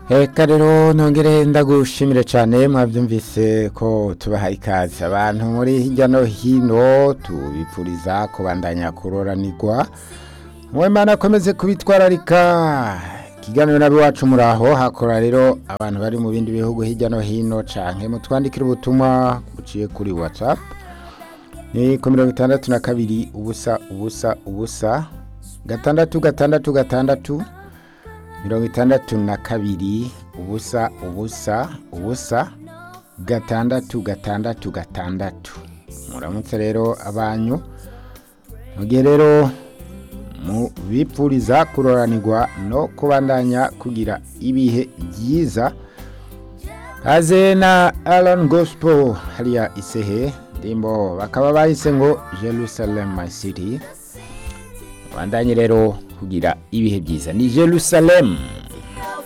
Eka rero nongere ndagushimire cyane mwabyumvise ko tubahaye ikaze abantu muri hirya no hino tubipfuriza kubandanya kuroranirwa mwemana akomeze kubitwararika ikiganiro nabi wacu muraho hakora rero abantu bari mu bindi bihugu hirya no hino canke mutwandikira ubutumwa buciye kuri whatsapp ni ku mirongo itandatu na kabiri ubusa ubusa ubusa gatandatu gatandatu gatandatu mirongo itandatu na kabiri ubusa ubusa ubusa gatandatu gatandatu gatandatu muramutse rero abanyu mu gihe rero mubipfuriza kuroranirwa no kubandanya kugira ibihe byiza kaze na Alan Gospel hariya isehe ndimbo bakaba bahise ngo Jerusalem my city bandanye rero kugira ibihe byiza ni Jerusalem